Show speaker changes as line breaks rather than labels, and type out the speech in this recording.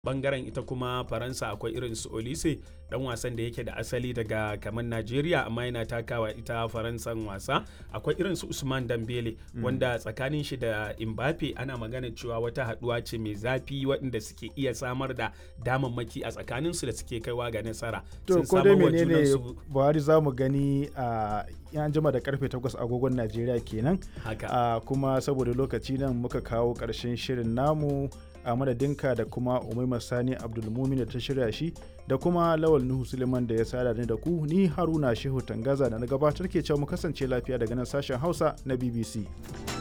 bangaren ita kuma faransa akwai irin su olise dan wasan da yake da asali daga kamar najeriya amma yana takawa ita faransan wasa akwai irin su usman dambele wanda tsakanin shi da imbape ana magana cewa wata haduwa ce mai zafi waɗanda suke iya samar da damammaki a tsakanin su da suke kaiwa ga nasara
to ko dai menene buhari za mu gani a yan jima da karfe 8 agogon najeriya kenan
haka
kuma saboda lokaci nan muka kawo ƙarshen shirin namu a madadinka da kuma umaima sani abdulmumin da ta shirya shi da kuma lawal nuhu suleiman da ya sada ni da ku ni haruna shehu tangaza da na gabatar ke cewa mu kasance lafiya daga nan sashen hausa na bbc